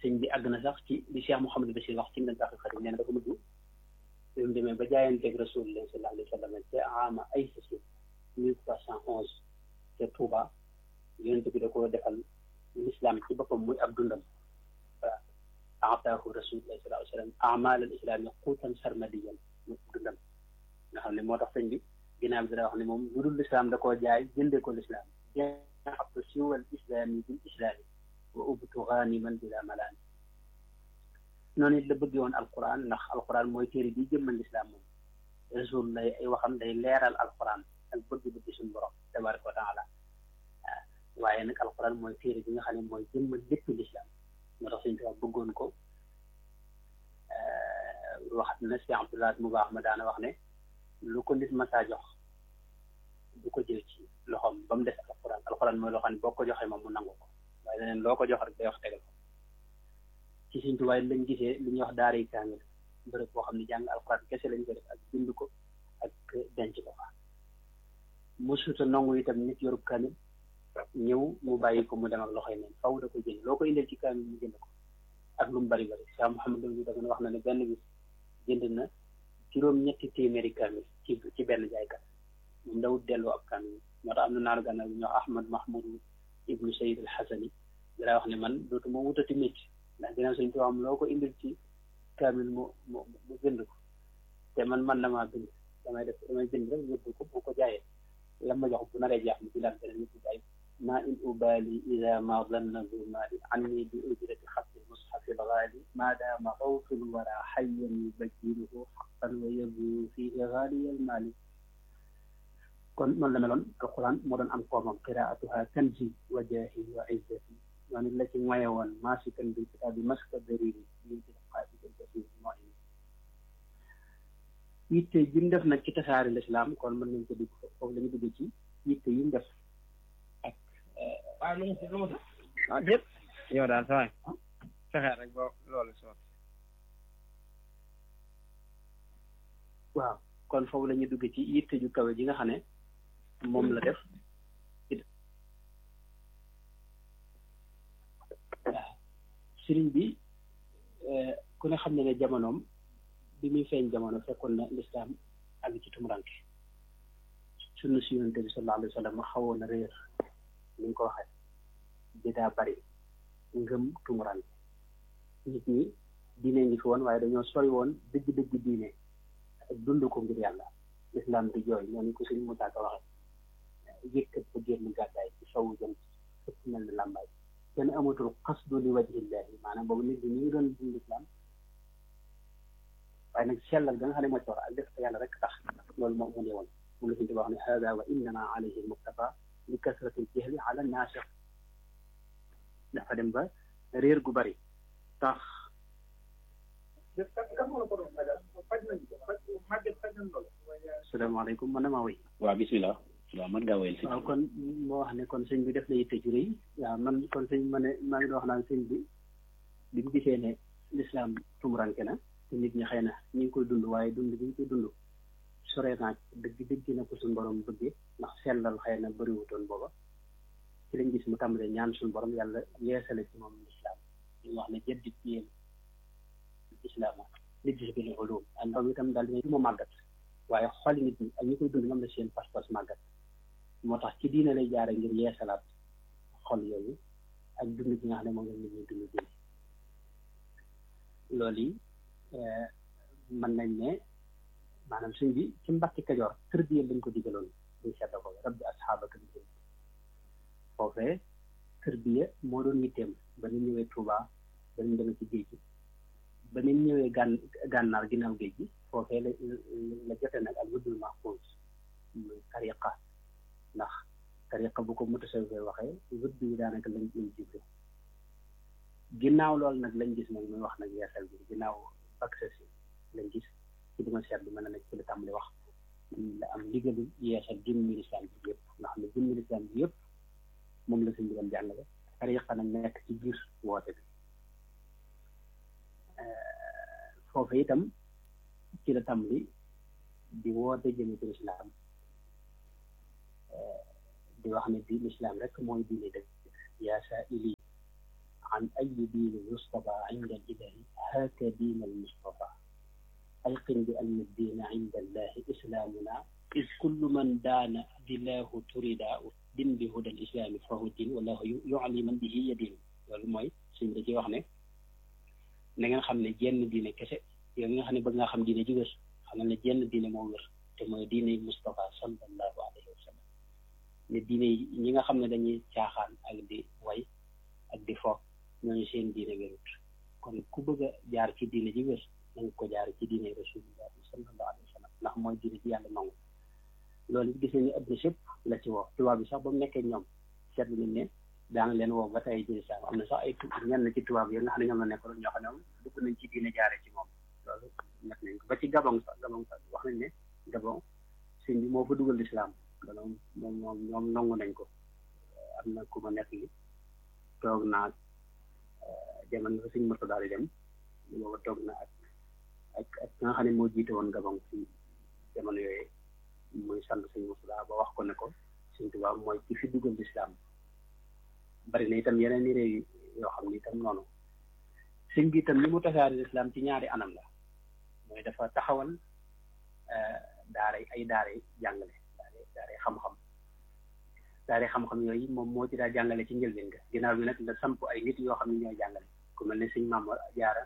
sëñ bi àgg na sax ci li Cheikh Mouhamadou Bachir wax ci na baaxi xadim nee na dafa mujj bi mu demee ba jaayanteeg rasulullah sallallahu alayhi wa sallam te ama ay sasi mille trois cent onze te Touba yonent bi da ko defal l'islam ci boppam muy ab dundam waaw ataahu rasulullah sallallahu alayhi wa sallam amal al islam yi xuutan sarmadiyan muy ab dundam nga xam ne moo tax sëñ bi ginnaaw bi dara wax ne moom lu dul l'islam da koo jaay jëndee ko l'islam jaxabtu siwal islami bil islami wa ubtu ganiman bila malaani noonu it la bëggee woon alquran ndax alquran mooy téere bi jëmmal lislaam moom rasul lay ay waxam day leeral alquran ak bëgg-bëgg suñu borom tabaraka wa taala waaye nag alquran mooy téere bi nga xam ne mooy jëmmal lépp lislaam moo tax suñu tubaab bëggoon ko waxat na si abdullah mu baax ma daana wax ne lu ko nit masaa jox du ko jël ci loxoom ba mu des alquran alquran mooy loo xam ne boo ko joxee moom mu nangu ko waaye leneen loo ko jox rek day wax tegal ko ci suñ tubaay lañ gisee li ñuy wax daara yi kaamil bërëb boo xam ne jàng alxuraan kese lañ ko def ak bind ko ak denc ko fa mosuta nongu itam nit yorub kaamil ñëw mu bàyyi ko mu dem ak loxoy neen faw da ko jënd loo ko indil ci kaamil mu jënd ko ak lu mu bari bari Cheikh Mouhamadou bi dafa wax na ne benn bis jënd na juróom ñetti téeméeri kaamil ci ci benn jaaykat moom dawut delloo ab kaamil moo tax am na naaru gànnaar bi ñuy wax Ahmad Mahmoud ibnu Sayid al Xasani daa wax ne man dootuma wutati métti ndax ginnaaw suñ ko am loo ko indil ci kaamil mu mu mu bind ko te man man na maa bind damay def damay bind rek yóbbu ko bu ko jaayee la ma jox bu naree jeex mu ci laal beneen yóbbu jaay ma in ubali ida ma danna bu maali anni bi ujrati xatti mushafi lgaali ma daama xawful wara xayyan yubajjiruhu xaqan wa yabu fihi gaaliya almaali kon noonu la meloon alquran moo doon am koomam qiraatuha kanzi wa jaahi wa izzati noonu la ci moye woon maasikan bil kitaabi maska dariri min tilqaa'i basir mooy yitte ji mu def nag ci tasaari lislaam kon mën nañ ko dugg foofu la ñu dugg ci yitte yi mu def ak waaw lu mu lu mu ah déet yow daal sawaay fexee rek ba loolu soot waaw kon foofu la ñu dugg ci yitte ju kawe ji nga xam ne moom la def sëriñ bi ku ne xam ne ne jamonoom bi muy feeñ jamono fekkoon na lislaam ak ci tumuranke sunna si yonente bi sallallahu alayhi wa sallam xawoon na réer ni nga ko waxee bi daa bari ngëm tumuranke nit ñi diine ngi fi woon waaye dañoo sori woon dëgg-dëgg diine ak dund ko ngir yàlla lislaam di jooy noonu ko suñ Musaa Ka waxee yëkkat ba génn gàddaay ci sowu jant ëpp mel ni làmbaay kenn amatul xasdu li wajhillahi maanaam boobu nit ñi ñu ngi doon dund islam waaye nag sellal ga nga xam ne moo ci war ak def ko yàlla rek tax loolu moo mu ne woon mu la suñu wax ne hada wa innama alayhi almuktafa li kasrati aljahli ala naasix dafa dem ba réer gu bari tax salaamaaleykum man damaa wéy waaw bismillah waaw man ngaa wéyal si waaw kon moo wax ne kon sëñ bi def na yitte ju rëy waaw man kon sëñ ma ne maa ngi doon wax naan sëñ bi bi mu gisee ne lislaam tumuranke na te nit ñi xëy na ñu ngi koy dund waaye dund bi ñu koy dund sore naa dëgg dëgg na ko suñu borom bëggee ndax sellal xëy na bëriwutoon booba ci lañ gis mu tàmbalee ñaan suñu borom yàlla yeesale ci moom lislaam ñu wax ne jaddit yéen islaama nit gis bi li ulum ak ndaw itam daal dina mu màggat waaye xoli nit ñi ak ñi koy dund ñoom la seen pas-pas màggat moo tax ci diine lay jaare ngir yeesalaat xol yooyu ak dund gi nga xam ne moom la nit ñi dund diine loolu yi mën nañ ne maanaam suñ bi ci mbakki kajoor tërbiye lañ ko digaloon buñ sedda ko rabbi asxaabaka bi jëm foofee tërbiye moo doon yitteem ba ñu ñëwee Touba ba ñu demee ci géej gi ba ñu ñëwee gàn gànnaar ginnaaw géej gi foofee la la jote nag ak wuddul mahfuus muy tariqa ndax tariqa bu ko mutasawwif waxee wudd yi daanaka lañ lañ jible ginnaaw loolu nag lañ gis nag muy wax nag yeesal bi ginnaaw accès si lañ gis ci dima seet bi mën na nekk ci li tàmbali wax la am ndigalu yeesal jëmmi lislaam bi yëpp nga xam ne jëmmi lislaam bi yëpp moom la suñ digal jàngale tariqa nag nekk ci biir woote bi foofu itam ci la tàmbali di woote jëme ci lislaam di wax ne di lislaam rek mooy diine dëgg yaa saa ili an ayi diini mustafa inda al-ilahi haaka diin al-mustafa alqin bi anna diina inda allahi islaamuna is kullu man daana dilaahu turida din bi huda al-islaami fahu diin wallahu yu'li man bihi yadin loolu mooy suñ da ci wax ne na ngeen xam ne jenn diine kese yow mi nga xam ne bëgg nga xam diine ji wér xam ne jenn diine moo wér te mooy diine Mustafa sallallahu alayhi wa sallam ne diine ñi nga xam ne dañuy caaxaan ak di way ak di fo ñooñu seen diine wérut kon ku bëgg a jaar ci diine ji wér na nga ko jaar ci diine rasulullah sallallahu alayhi wa sallam ndax mooy diine ji yàlla nangu loolu gis nañu adduna sépp la ci woo tubaab bi sax ba mu nekkee ñoom seetlu nañ ne daa ngi leen woo ba tey ci lislaam am na sax ay tu ñenn ci tubaab yi nga xam ne ñoom la nekkoon ñoo xam ne moom dugg nañ ci diine jaare ci moom loolu nekk nañ ko ba ci gabon sax gabon sax wax nañ ne gabon sëñ bi moo fa dugal lislaam loolu moom moom ñoom nangu nañ ko am na ku ma nekk li toog naa jamono fa sëñ Murtada daal di dem booba toog na ak ak ak nga xam ne moo jiite woon gabon ci jamono yooyu muy sant sëñ Murtada ba wax ko ne ko sëñ Tuubaa mooy ci fi dugal lislaam bari na itam yeneen i réew yoo xam ni itam noonu sëñ bi itam li mu tasaari lislaam ci ñaari anam la mooy dafa taxawal daara ay daara jàngale daara daara xam-xam daara xam-xam yooyu moom moo ci daa jàngale ci njëlbeen ga ginnaaw bi nag la samp ay nit yoo xam ne ñooy jàngale ku mel ne sëñ Maam Jaara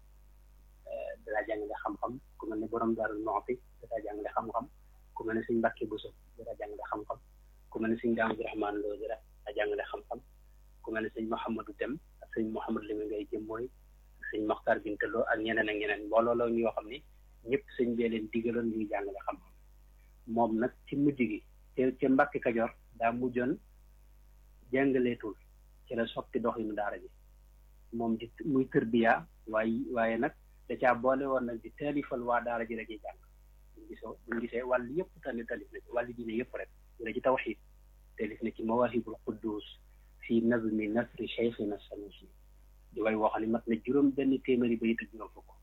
daa jàngale xam-xam ku mel ne borom Daaru Muxti daa jàngale xam-xam ku mel ne sëñ Mbàkke Buso daa jàngale xam-xam ku mel ne sëñ Daam Abdurahmaan Lo daa jàngale xam-xam ku mel ne sëñ Mouhamadou Dem ak sëñ Mouhamadou Limi ngay jëm mooy sëñ Moxtar Bintaloo ak ñeneen ak ñeneen mbooloo la ñoo xam ne ñëpp sëñ bee leen digaloon ñuy jàngale xam-xam moom nag ci mujj gi te ca Mbàkke Kajoor daa mujjoon jàngaleetul ci la soppi doxinu daara ji moom di muy tërbiya waaye waaye nag da caa boole woon nag di taalifal waa daara ji rek jàng buñ gisoo buñ gisee wàll yëpp tamit taalif na ci wàllu diine yëpp rek la ci tawxiid taalif na ci mawaahibul quddus fi nazmi nasri cheikhina sanusi di way woo xam ne mat na juróom benn téeméeri bayit ak juróom fukk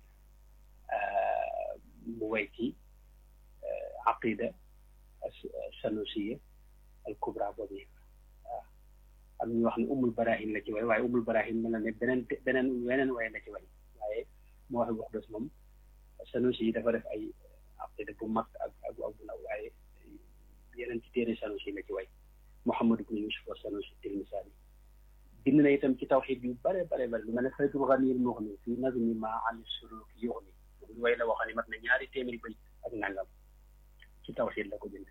mu way ci aqida sanusiya al kubra boobu waaw am ñu wax ne umul barahin la ci way waaye umul barahin mel na ne beneen beneen weneen way la ci way waaye moo wax wax dos moom sanusi yi dafa def ay aqida bu mag ak ak bu ndaw waaye yeneen ci téere sanusi la ci way Muhammad ibn Yusuf wa Sanusi Tilmisaani bind na itam ci tawxiid yu bare bare bare lu mel ne Faydul Ganiyyil Mughni fi nazmi ma an suluuk yughni lu way la waxoon ne mat na ñaari téeméeri bay ak nangam ci tawxiid la ko bind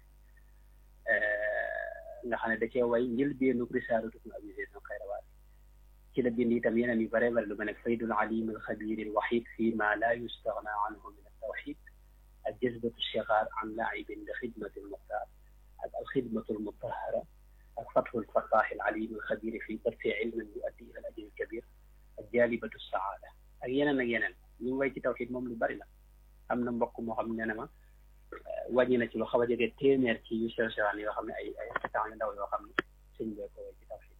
nga xam ne da cee way njëlbéenu risaalatu ibn Abi Zayd al-Qayrawaani ci la bind itam yeneen yu bare bare lu mel ne Faydul Aliim al-Xabiir al-Wahiid fi ma laa yustagnaa anhu min at-tawxiid ak jazbatu shigaar an laa'ibin li xidmati al-muxtaar ak al-xidmatu al-mutahhara ak fatxul fattaaxil aliim al-xabiir fi barfi ilmin yuaddi ila al-ajri al-kabiir ak jaalibatu saada ak yeneen ak yeneen ñu ngi way ci tawxiid moom lu bari la am na mbokk moo xam ne ne ma wàññi na ci lu xaw a jege téeméer ci yu sew sewaan yoo xam ne ay ay xetaan yu ndaw yoo xam ne sëñ bee ko way ci tawxiid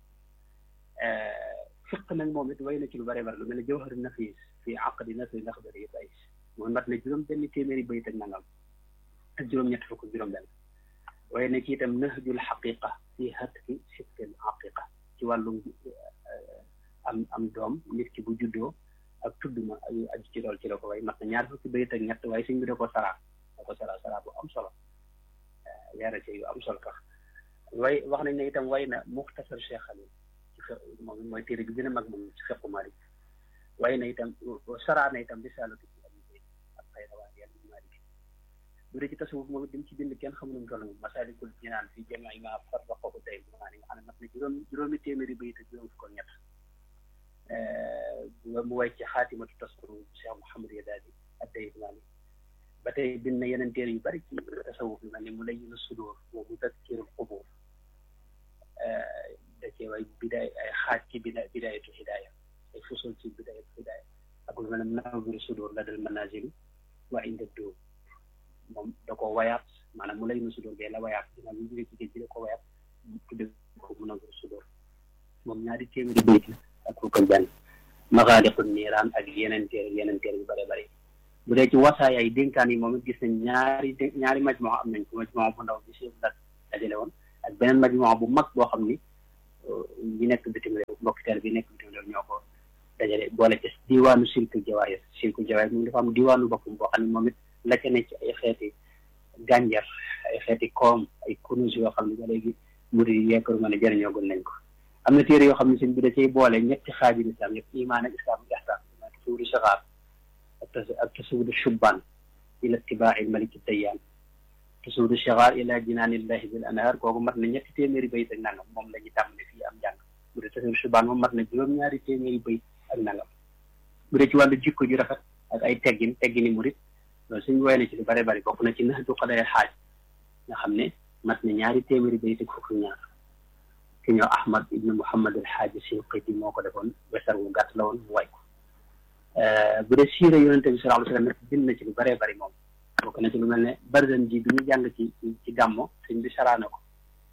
fiq nag moom it way na ci lu bari bari lu mel ne jawharu nafiis fi aqdi nasri laxdari yu bays moom mat na juróom benn téeméeri bayit ak nangam ak juróom-ñett fukk juróom benn waaye ne ci itam nahjul xaqiqa fi hatki sittil aqiqa ci wàllum am am doom nit ki bu juddoo ak tudd ma ay aju ci lool ci la ko way mat na ñaar fukki bayit ak ñett waaye suñ bi da ko saraa da ko saraa saraa bu am solo leeral ci yu am solo tax way wax nañ ne itam way na muxtasar Cheikh Xalil ci fe moom mooy téere bi gën a mag moom ci fiqu Malik way na itam saraa na itam risaalatu ci abi zayd ak xayrawaan yàlla Malik bu dee ci tasawuf moom dim ci bind kenn xamu nu toll moom masaalikul jinaan fi jamii ma farraqahu day maa ni nga xam ne mat na juróom juróomi téeméeri bayit ak juróom fukk ak ñett mu way ci xaatimatu tasawuf Cheikh Mouhamad Yadaali ak day maa ni ba tey bind na yeneen téere yu bari ci tasawuf yu mel ni mu layyinu sudur wa mudakkirul qubur da cee way bidaay ay xaaj ci bida bidaayatu hidaaya ay fusul ci bidaayatu hidaaya ak lu mel ne nawwiru sudur la dal manazili wa inda dóor moom da ko wayaat maanaam mu lay nu sudur bee la wayaat dina lu jóge ci géej gi da ko wayaat tudde ko mu nawwiru sudur moom ñaari téeméeri bayt ak fukk ak benn maxaaliqu niiraan ak yeneen téere yeneen téere yu bare bari bu dee ci wasaay ay dénkaan yi moom it gis nañ ñaari ñaari majmoo am nañ ko majmoo bu ndaw bi si la dajale woon ak beneen majmoo bu mag boo xam ni ñi nekk bitim réew mbokk teel bi nekk bitim réew ñoo ko dajale boole ci diwaanu silkul jawaayir silkul jawaayir moom dafa am diwaanu boppam boo xam ne moom it la ca ne ci ay xeeti gànjar ay xeeti koom ay kunus yoo xam ne ba léegi murid yi yeekaru ma ne jëriñoo gun nañ ko am na téere yoo xam ne sëñ bi da cay boole ñetti xaaji islam yëpp imaan ak islam ak ihsaan tasawudu saxaar ak tasawudu shubbaan ila itibaa'i maliki dayyaan tasawudu saxaar ila jinaanillahi bil anhaar kooku mat na ñetti téeméeri bayit ak nangam moom la ñu tàmbale fii am njàng bu dee tasawudu shubbaan moom mat na juróom-ñaari téeméeri bayit ak nangam bu dee ci wàllu jikko ju rafet ak ay teggin teggini murid loolu suñ woy na ci lu bare bari bokk na ci nax du xaday xaaj nga xam ne mat na ñaari téeméeri bayit ak fukk ñaar ki ñoo ahmad ibnu muhammad al xaaji sinqiti moo ko defoon wesar wu gàtt la woon mu way ko bu dee siira yonente bi sallallahu alayhi wa sallam bind na ci lu bëree bëri moom bokk na ci lu mel ne barzan ji bi ñu jàng ci ci gàmmo sëñ bi saraana ko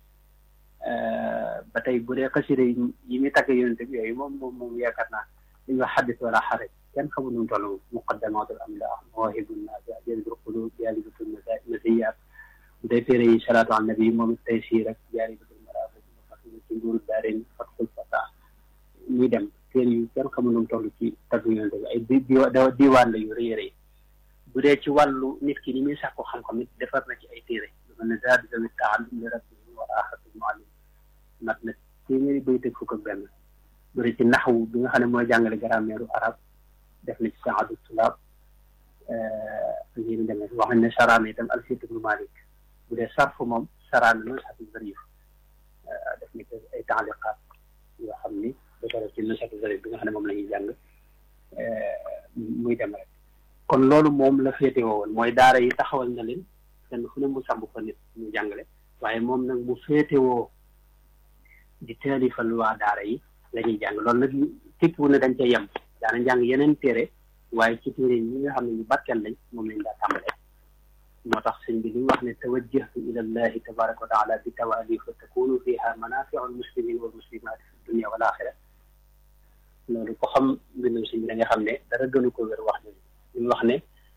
ba tey bu dee xasida yi yi muy tagg yonente bi yooyu moom moom moom yaakaar naa li ñuy wax xaddis wala xaraj kenn xamul nu mu toll muqaddamatul amlah mawahibun nafi jalibul qulub jalibatul masiyat bu dee téere yi salaatu an nabi moom it tey sii rek jalibatul ci nguuru daarin fatxul fata muy dem téere yu kenn xamul nu mu toll ci tagg yonente bi ay di diwaan la yu rëy rëy bu dee ci wàllu nit ki ni muy sàkku xam-xam it defar na ci ay téere lu mel ne zaadu zawi taallum li rabbihi wa aaxatul muallim mat na téeméeri bay teg fukk ak benn bu dee ci naxwu bi nga xam ne mooy jàngale grammaire arab def na ci saadu tulaab ñu demee wax nañ ne saraana itam alfiyat ibnu malik bu dee sarf moom saraana na xatul zarif def ni ko ay taaliqaat yoo xam ni dafa def ci nusatu zarif bi nga xam ne moom la ñuy jàng muy dem rek kon loolu moom la féete woon mooy daara yi taxawal na leen kenn fu ne mu sàmb fa nit ñu jàngale waaye moom nag mu féete woo di taalifal waa daara yi la ñuy jàng loolu nag tekkiwu ne dañ cay yem daana jàng yeneen téere waaye ci téere yi nga xam ne ñu barkeel lañ moom lañ daa tàmbalee moo tax sëñ bi li mu wax ne tawajjahtu ila llahi tabaraka wa taala bi tawaali fa takunu fiha manafiu almuslimin wal muslimat fi dunia wal axira loolu ko xam mbindum sëñ bi da nga xam ne dara gënu ko wér wax ne li mu wax ne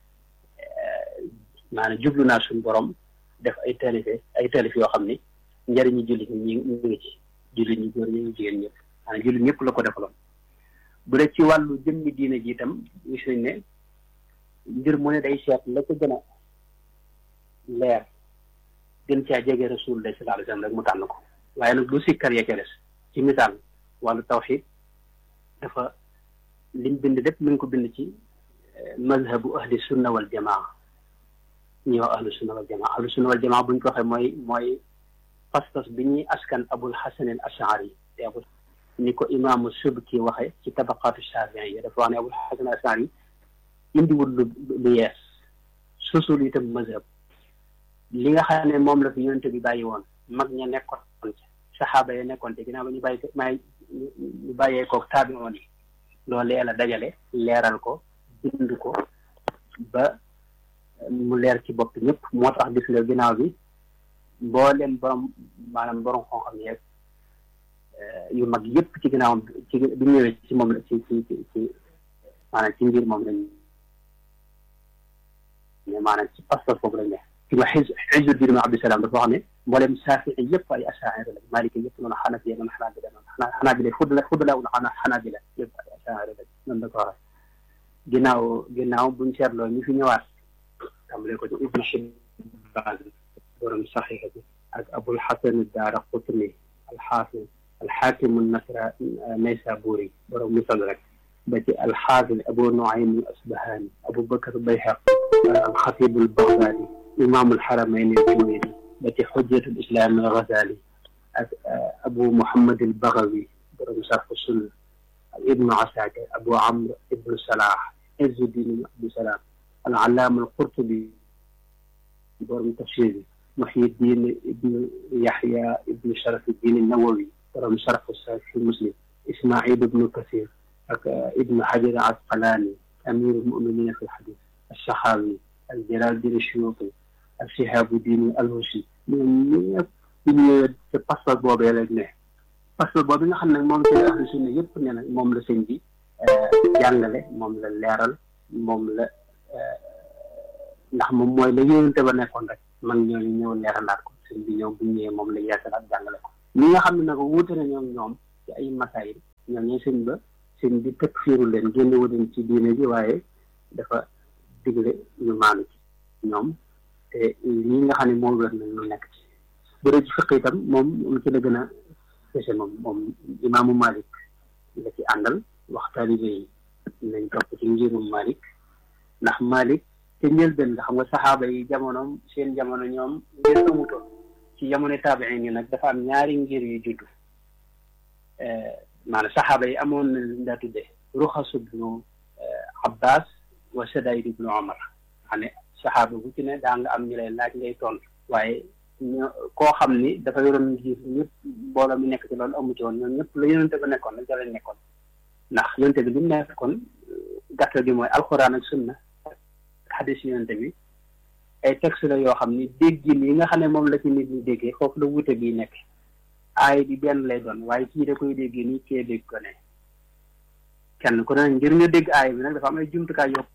maanaam jublu naa suñu borom def ay taalife ay taalif yoo xam ni njëriñu jullit ñi ñu ngi ci jullit ñi góor ñi ngi jigéen ñëpp maanaam jullit ñëpp la ko defaloon bu dee ci wàllu jëmmi diine ji itam gis nañ ne mbir mu ne day seet la ko gën a leer gën caa jege rasulullah sallallahu alayhi wa sallam rek mu tànn ko waaye nag du sikkar ya ca des ci misaal wàllu tawxid dafa lim bind lépp mi ngi ko bind ci mazhabu ahli sunna wal jamaa ñi wax ahlu sunna wal jamaa ahlu sunna wal jamaa buñ ko waxee mooy mooy pas-pas bi ñuy askan abul hasan al ashari te abul ni ko imaamu subki waxe ci tabaqaatu shaafi'i yi dafa wax ne abul hasan al ashari indiwul lu lu yees sosul itam mazhab li nga xam ne moom la fi yonente bi bàyyi woon mag ña nekkoon ci saxaaba ya nekkoon te ginnaaw ba ñu bàyyi may ñu bàyyee koog taabi'oon yi loolee la dajale leeral ko bind ko ba mu leer ci bopp ñëpp moo tax gis nga ginnaaw bi mboolem borom maanaam borom xam-xam yeeg yu mag yëpp ci ginnaawam ci bi ñëwee ci moom la ci ci ci maanaam ci ngir moom lañ mais maanaam ci pas-pas boobu lañ ne ci ma xis Izzuddin ibn Abdusalaam dafa wax ne mboolem Saafi'i yëpp ay Ashaa'ira lañ Maaliki yëpp noonu Xanafiya noonu Xanaabila noonu xanaa Xanaabila fudla fudla ul Xanaabila yëpp ay Ashaa'ira lañ noonu la ko waxee ginnaaw ginnaaw buñ seetloo ñu fi ñëwaat tàmbale ko ci Ibn Hibbaan borom Saxiix bi ak Abul Hasan ad-Daaraqutni al-Xaafiz al-Xaakim an-Nasra Naysaabuuri borom Mustadrak ba ci al-Xaafiz Abu Nuaym al-Asbahaani Abu Bakr Bayhaqi al-Xatiib al-Bagdaadi imaam al-Haramayni al-Juwayni ba ci Xujjatu al-Islaam al-Gazaali ak Abu Muhammad al-Baghawi borom Sarh as-Sunna Ibnu Asakir Abu Amr Ibnu Salah Izzuddin ibn Abdusalaam al-Allaama al-Qurtubi borom tafsir bi Muhyiddin ibnu Yaxya ibnu Sharafuddin an-Nawawi borom Sharh Sahih Muslim Ismaïl ibnu Kathir ak Ibnu Hajar al-Asqalaani amiir al-mu'miniin fi al-hadiis al-Saxaawi al-Jalaaluddin as-Suyuuti al-Shihaabuddin al-Husi ñoom ñëpp ñu ñëwee te passeport boobee rek ne passeport boobu nga xam ne moom ci ahlu sunna yëpp ne na moom la sëñ bi jàngale moom la leeral moom la ndax moom mooy la yónente ba nekkoon rek man ñooñu ñëw leeralaat ko sëñ bi ñëw bu ñëwee moom la yeesalaat jàngale ko ñi nga xam ne nag wuute na ñoom ñoom ci ay masaayil ñoom ñooy sëñ ba sëñ bi teg fiiru leen génnewu leen ci diine ji waaye dafa digle ñu maanu ci ñoom te lii nga xam ne moo wér na ñu nekk ci bu dee ci fiq itam moom moom ci la gën a fese moom moom imaamu Malik la ci àndal wax taalibe yi nañ topp ci ngirum Malik ndax Malik te njëlbeen nga xam nga saxaaba yi jamonoom seen jamono ñoom ngir amutoon ci jamono taabiin yi nag dafa am ñaari ngir yu juddu maanaam saxaaba yi amoon na lu daa tuddee ruxasu ibnu Abbas wa Sadaid ibnu Omar xam ne saxaaba bu ci ne daa nga am ñu lay laaj ngay tontu waaye ñoo koo xam ni dafa yoroon ngir ñëpp mbooloo mi nekk ci loolu amu ci woon ñoom ñëpp la yonente ba nekkoon la jëlee nekkoon ndax yonente bi li mu nekkoon gàttal gi mooy alxuraan ak sunna xadis yonente bi ay texte la yoo xam ni déggin yi nga xam ne moom la ci nit ñi déggee foofu la wute bii nekk aay bi benn lay doon waaye kii da koy déggee nii kee dégg ko ne kenn ku ne ngir nga dégg aay bi nag dafa am ay jumtukaay yoo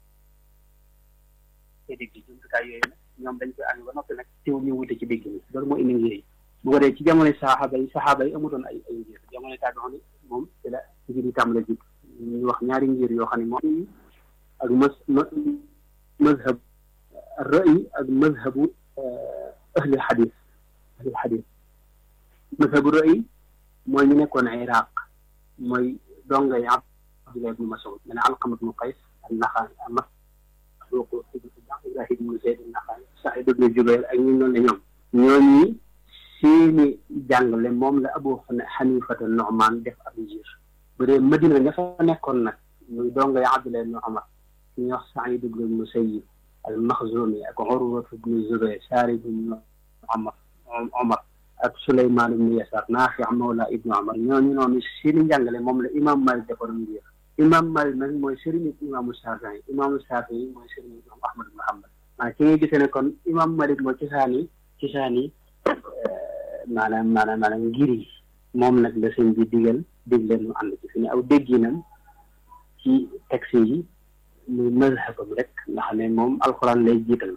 kee dégg jumtukaay yooyu nag ñoom dañ koy amee ba noppi nag teew ñu wute ci dégg ni loolu moo indi ngir yi bu ko dee ci jamono saxaaba yi saxaaba yi amutoon ay ay ngir jamono tàggoon ni moom ci la ngir yi tàmbale ji ñu wax ñaari ngir yoo xam ne moom ak mas mazhab ra'yi ak mazhabu ahli xadis ahli xadis mazhabu ra'yi mooy ñu nekkoon Iraq mooy dongay Abdullah ibnu Mas'ud mene Alqama ibnu Qays an-Naxa'i Masruuq Ibrahim ibnu Zayd an-Naxa'i Saïd ibnu Jubayr ak ñu noonu la ñoom ñooñi seeni jàngale moom la Abu Xanifata Nu'man def ab ngir bu dee Madina nga fa nekkoon nag muy dongay Abdullah ibnu Umar ñu wax Saïd ibnu Musayyib al-Maxzumi ak Urwa ibnu Zubayr Saarid ibnu Omar Omar ak Souleymane ibnu Yasaar Naafi mawla ibnu Omar ñooñu noonu seeni njàngale moom la imam Malik defaroon ngir imam Malik nag mooy sëriñu imaamu Shaafi'i imaamu Shaafi'i mooy sëriñu imam Ahmad ibnu Hanbal maa ci nga gisee ne kon imam Malik moo ci saani ci saani maanaam maanaam maanaam ngir yi moom nag la sëñ bi digal digle nu ànd ci fi ne aw dégginam ci texte yi muy mazhabam rek nga xam ne moom alxuraan lay jiital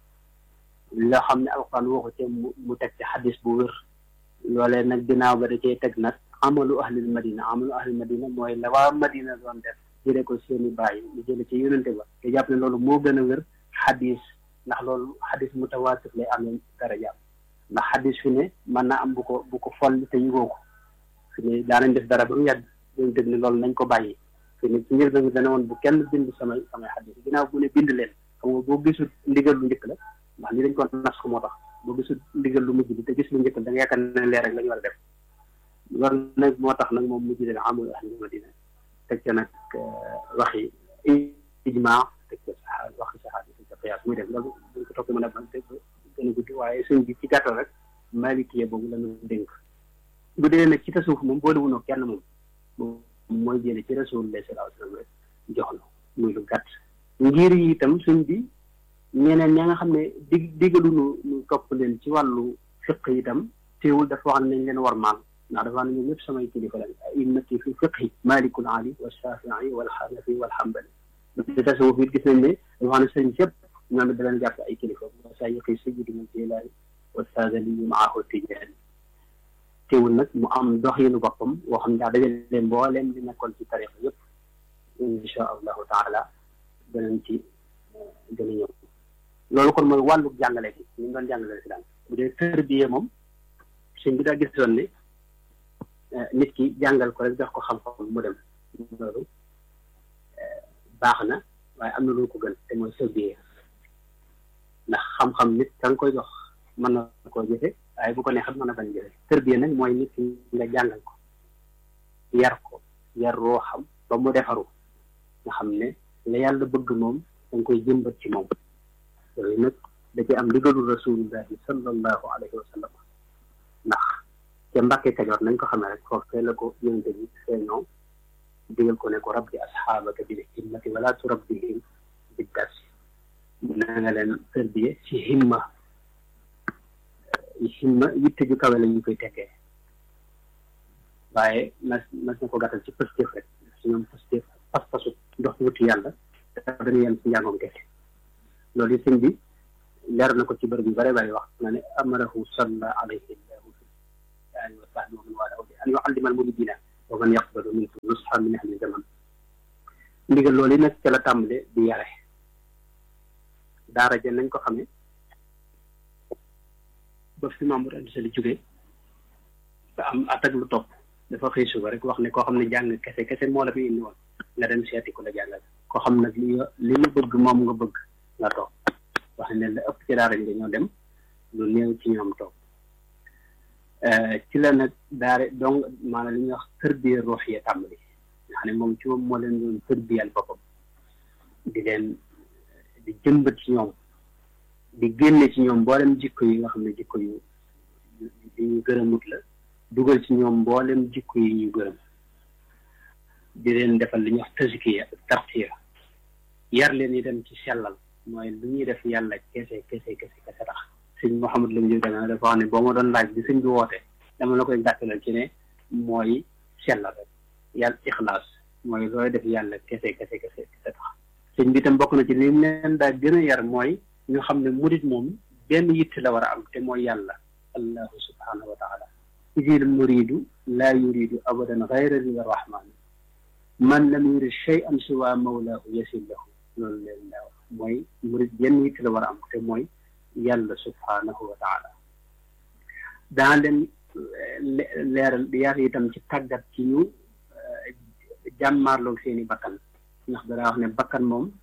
loo xam ne alxuraan waxu ci mu teg ci xadis bu wér loolee nag ginnaaw ba da cee teg nag amalu ahlil madina amalu ahlil madina mooy la waa madina doon def jëlee ko seeni bàyyi mu jële ci yonente ba te jàpp ne loolu moo gën a wér xadis ndax loolu xadis mutawaatir lay amee daraja ndax xadis fi ne mën naa am bu ko bu ko foll te yëgoo ko fi ne daanañ def dara ba mu yàgg dañ tëg ne loolu nañ ko bàyyi fi ne ci njël bi dana woon bu kenn bind samay samay xadis ginnaaw bu ne bind leen xam nga boo gisul ndigal lu njëkk la ndax li dañ ko nas ko moo tax boo gisul ndigal lu mujj bi te gis lu njëkk la da nga yaakaar ne leer rek la ñu war a def loolu nag moo tax nag moom mujj leen amul ahli madina teg ca nag waxi ijmaa teg ca saxaar waxi saxaar teg ca qiyaas muy def loolu dañ ko toppee mën a ban te gën a guddi waaye sëñ bi ci gàttal rek malikiye boobu la ñu dénk bu dee nag ci tasawuf moom boole wunoo kenn moom moom mooy jële ci rasulullah sallallahu alayhi wasallam rek jox na muy lu gàtt ngir yi itam sëñ bi ñeneen ña nga xam ne dig digalu nu nu topp leen ci wàllu fiq itam teewul dafa wax ne nañ leen war maal ndax dafa ne ñoom ñëpp samay kilifa lañ a'immati fi fiqhi malikul ali wa shafii wal xanafi wal xambali ci tasawuf it gis nañ ne dafa ne sëñ sëpp ñoom it da leen jàpp ay kilifa masayixi sayyidina jilaani wa saadali maahu tijaani teewul nag mu am doxinu boppam woo xam ne daa dajale leen mbooleem di nekkoon ci tarixa yëpp insha allahu taala danañ ci gën a ñëw loolu kon mooy wàllu jàngale gi ñu ngi doon jàngale si daan bu dee tërbiye moom sëñ bi daa gisoon ne nit ki jàngal ko rek jox ko xam-xam mu dem loolu baax na waaye am na lu ko gën te mooy tërbiye ndax xam-xam nit ka nga koy jox mën na koo jëfe waaye bu ko neexat mën na bañ jëfe tërbiye nag mooy nit ki nga jàngal ko yar ko yar roo xam ba mu defaru nga xam ne la yàlla bëgg moom da nga koy jëmbat ci moom yooyu nag da ci am ndigalu rasulullahi sallallahu alayhi wa sallam ndax ca Mbàkke Kajoor nañ ko xamee rek foofee la ko yonente bi feeñoo digal ko ne ko rabbi asxaabaka bil himmati wala turabbihim bid darsi na nga leen tërbiye ci himma himma yitte ju kawe la ñu koy tekkee waaye mas mas na ko gàttal ci pëstéef rek si ñoom pëstéef pas-pasu ndox wuti yàlla dañu yem ci njàngoom kese loolu sëñ bi leer na ko ci bërëb yu bare bari wax na ne amarahu salla alayhi llahu fi ali wa sahbi nusxa min ahli zaman ndigal loolu nag ca la tàmbale di yare daara ja nañ ko xamee ba fi Mamour Anta Sali jógee ba am at ak lu topp dafa xëy suba rek wax ne koo xam ne jàng kese kese moo la fi indi woon nga dem seeti ku la jàngal koo xam nag li li nga bëgg moom nga bëgg nga toog wax ne la ëpp ci daara ji dañoo dem lu néew ci ñoom toog ci la nag daare donc maanaam li ñuy wax tërbiya ruux ya tàmbali nga xam ne moom ci moom moo leen doon tërbiyal boppam di leen di jëmbat ci ñoom di génne ci ñoom mboolem jikko yi nga xam ne jikko yu yu ñu gërëmut la dugal ci ñoom mboolem jikko yi ñu gërëm di leen defal li ñuy wax tazkiya tartiya yar leen itam ci sellal mooy lu ñuy def yàlla kese kese kese kese tax sëñ Mouhamed Lam Diop dana dafa wax ne boo ma doon laaj bi sëñ bi woote dama la koy gàttalal ci ne mooy sellal rek yàlla ixlaas mooy looy def yàlla kese kese kese kese tax sëñ bi itam bokk na ci li mu leen daa gën a yar mooy ñu xam ne murit moom benn yitt la war a am te mooy yàlla allahu subhanahu wa taala idil muridu laa yuridu abadan gayra rida rahman man lam yurid shay'an siwa mawlaahu yasil lahu loolu leen laa wax mooy murit benn yitt la war a am te mooy yàlla subhanahu wa taala daa leen leeral yar itam ci tàggat ci ñu jàmmaarloog seeni bakkan ndax danaa wax ne bakkan moom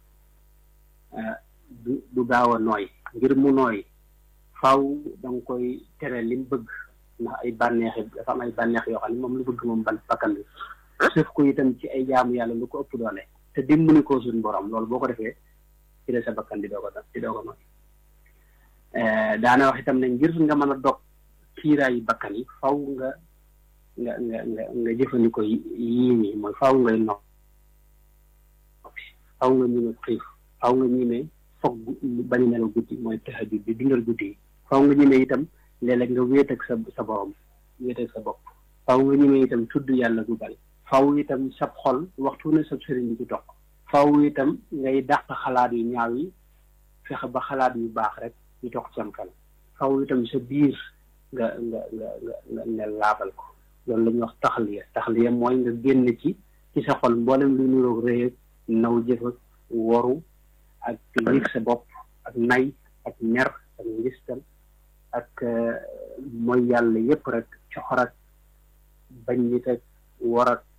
du du gaaw a nooy ngir mu nooy faaw da nga koy tere lim bëgg ndax ay bànneex dafa am ay bànneex yoo xam ne moom lu bëgg moom ban bakkan bi sëf ko itam ci ay jaamu yàlla lu ko ëpp doole te dimbali ko suñu borom loolu boo ko defee ci la sa bakkan di doo ko di doo ko nooy daana wax itam ne ngir nga mën a dog kiiraayu bakkan yi faw nga nga nga nga nga jëfandikoo yii nii mooy faw ngay nopp faw nga ñime xiif faw nga ñime foog bañ a nelaw guddi mooy tahajjud bi dundal guddi yi faw nga ñime itam léeg-léeg nga wéet ak sa sa borom wéet ak sa bopp faw nga ñime itam tudd yàlla gu bari faw itam sab xol waxtu ne sab sëriñ bi ci toq faw itam ngay dàq xalaat yu ñaaw yi fexe ba xalaat yu baax rek ñu toq sam xel faw itam sa biir nga nga nga nga nga laabal ko loolu la ñuy wax taxaliya taxaliya mooy nga génn ci ci sa xol mboolem lu niroog rëy ak naw jëf ak woru ak yëg sa bopp ak nay ak mer ak ngistal ak mooy yàlla yépp rek coxor ak bañ nit ak war ak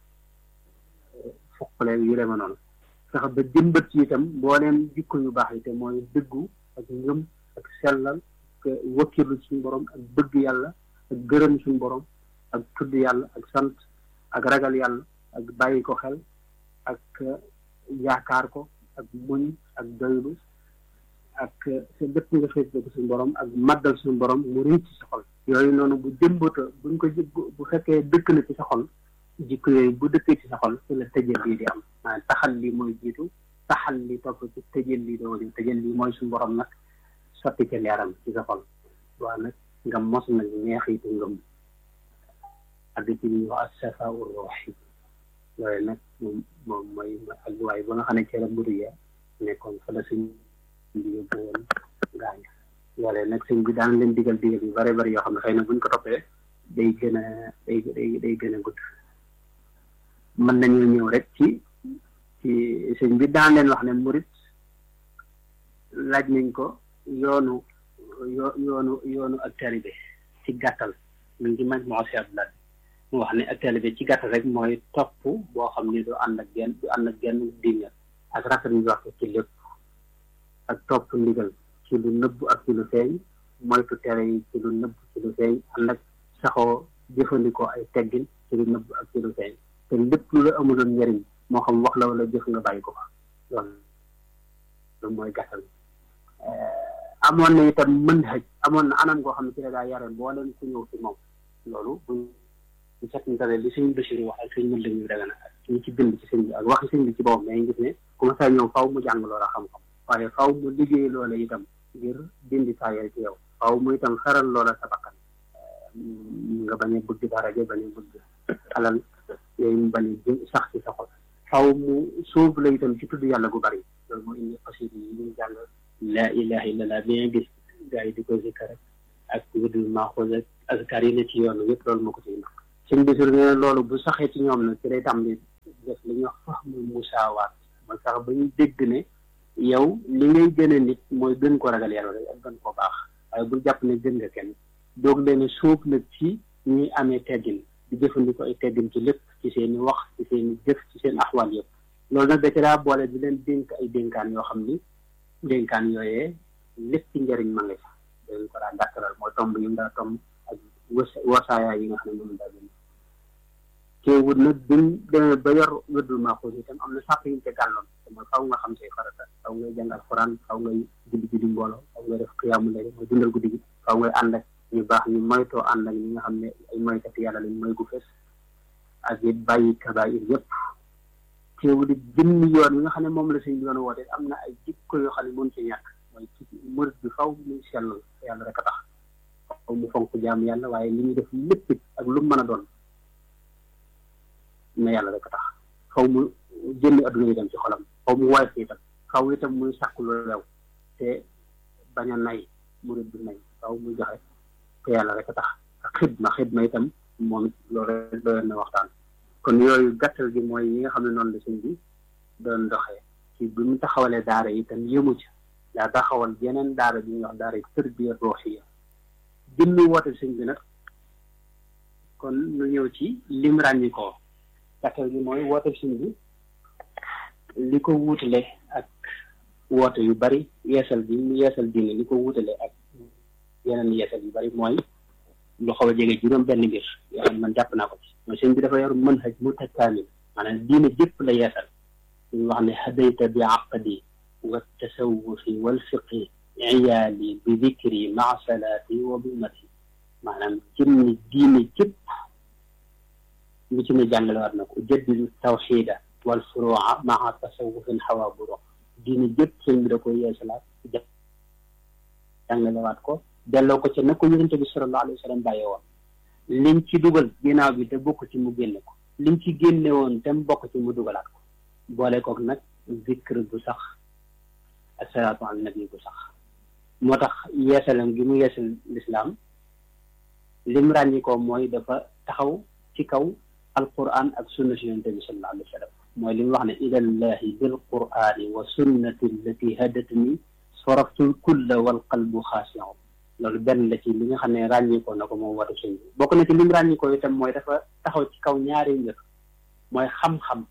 fuqale yu deme noonu fexe ba jëmbat ci itam mbooleem jikko yu baax yi te mooy dëggu ak ngëm ak sellal ak wakkilu suñu borom ak bëgg yàlla ak gërëm suñu borom ak tudd yàlla ak sant ak ragal yàlla ak bàyyi ko xel ak yaakaar ko ak muñ ak doylu ak sa dëpp nga xeet ko suñu borom ak màggal suñu borom mu rëy ci sa xol yooyu noonu bu jëmbata buñ ko bu fekkee dëkk na ci sa xol jikko yooyu bu dëkkee ci sa xol ci la tëjal lii di am maanaam taxal lii mooy jiitu taxal li topp ci tëjal lii doo di tëjal lii mooy suñu borom nag sotti ca leeram ci sa xol waaw nag nga mos nag neexitu ngëm ak ci li ñuy wax safa ur ruuxi loolu nag moom moom mooy ak waay ba nga xam ne ci la mburu ya nekkoon fa la suñ bi yóbbu woon gaañ loolee nag sëñ bi daan leen digal digal yu bare bari yoo xam ne xëy na buñ ko toppee day gën a day day day gën a gudd mën nañoo ñëw rek ci ci sëñ bi daan leen wax ne murit laaj nañ ko yoonu yo yoonu yoonu ak taalibe ci gàttal mu ngi maj moo si abdulaat mu wax ne ak taalibe ci gàttal rek mooy topp boo xam ni du ànd ak genn du ànd ak genn diine ak rafet ñu wax ci lépp ak topp ndigal ci lu nëbb ak ci lu feeñ moytu tere yi ci lu nëbb ci lu feeñ ànd ak saxoo jëfandikoo ay teggin ci lu nëbb ak ci lu feeñ te lépp lu la amuloon njëriñ moo xam wax la wala jëf nga bàyyi ko fa loolu loolu mooy gàttal amoon na itam mën xëj amoon na anam goo xam ne ci la daa yare boo leen ku ñëw ci moom loolu buñ ñu seetantale li sëñ Bachir wax ak sëñ mën lañuy daga na ak ñu ci bind ci sëñ bi ak waxi sëñ bi ci boppam mais gis ne comme ça ñëw faw mu jàng loola xam-xam waaye faw mu liggéey loola itam ngir dindi taayal ci yow faw mu itam xaral loola sa bakkan nga bañ a bëgg daraja bañ a bëgg alal yooyu mu bañ a sax ci sa xol faw mu suuf la itam ci tudd yàlla gu bari loolu moo indi xasida yi ñuy jàng laa ilaha illallah bi nga gis gars yi di ko zikkar ak wëdul maaxuus ak azkar yi ne ci yoon yëpp loolu moo ko ciy ndax sëñ bi sur ne loolu bu saxee ci ñoom nag ci day tam di def li ñuy wax fahmul musaawaat mooy sax ba ñu dégg ne yow li ngay gën a nit mooy gën ko ragal yàlla rek ak gën ko baax waaye bul jàpp ne gën nga kenn doog leen sóob nag ci ñuy amee teggin di jëfandikoo ay teggin ci lépp ci seen i wax ci seen i jëf ci seen axwaal yëpp loolu nag da ci daa boole di leen dénk ay dénkaan yoo xam ni dénkaan yooyee lépp ci njëriñ ma nga ca dañ ko daa ndàkkalal mooy tomb yi mu daa tomb ak wasaaya yi nga xam ne moom daa gën teewul nag buñ demee ba yor wërdul maaxuus itam am na sàpp yuñ ca gàlloon te mooy faw nga xam say farata faw ngay jàng alxuraan faw ngay julli julli mbooloo faw ngay def xiyaamu lay mooy dundal guddi gi faw ngay ànd ak ñu baax ñu moytoo ànd ak ñi nga xam ne ay moykat yàlla lañ mooy gu fes ak it bàyyi kabaayir yëpp teewul it jëmmi yoon yi nga xam ne moom la suñ yoon woote am na ay jikko yoo xam ne mën ci ñàkk mooy ci murit bi faw muy sellal yàlla rek a tax faw mu fonk jaam yàlla waaye li ñuy def lépp ak lu mu mën a doon na yàlla rek a tax faw mu jëmmi adduna itam ci xolam faw mu woyof itam faw itam muy sàkku lu lew te bañ a nay murit bi nay faw muy joxe te yàlla rek a tax ak xidma xidma itam moom it loolu rek doyoon na waxtaan kon yooyu gàttal gi mooy yi nga xam ne noonu la sëñ bi doon doxee ci bi mu taxawalee daara yi itam yëmu ci daa taxawal yeneen daara bi ñuy wax daara yi tërbiya ruuxiya jëmmi woote sëñ bi nag kon nu ñëw ci lim ràññi ko gàttal gi mooy woote sëñ bi li ko wuutale ak woote yu bari yeesal bi mu yeesal diine li ko wuutale ak yeneen yeesal yu bari mooy lu xaw a jege juróom benn mbir yoo xam ne man jàpp naa ko ci mooy sëñ bi dafa yor manhaj mutakaamil maanaam diine jëpp la yeesal ñu wax ne hadayta bi aqdi wa tasawufi wal fiqi iyaali bi dikri maa salaati wa bi mati maanaam jëmmi diine jëpp lu ci ne jàngale war na ko jaddidu tawxida wal furuuca maa tasawufin xawaa buro diine jëpp sëñ bi da ko yeesalaat jàngalewaat ko delloo ko ca na ko yonente bi sallallahu alayhi wa sallam bàyyee woon liñ ci dugal ginnaaw bi te bokk ci mu génne ko liñ ci génne woon te mu bokk ci mu dugalaat ko boole kook nag zikr bu sax ak salaatu al nabi bu sax moo tax yeesalam gi mu yeesal lislaam lim ràññi ko mooy dafa taxaw ci kaw alquran ak sunna si yonente bi sallallahu alayhi wa sallam mooy li mu wax ne ilallahi bil qurani wa sunnati allati hadatni soraftul kulla wal qalbu xaasiun loolu benn la ci li nga xam ne ràññikoo na ko moom watu sëñ bi bokk na ci lim ràññikoo itam mooy dafa taxaw ci kaw ñaari mbir mooy xam-xam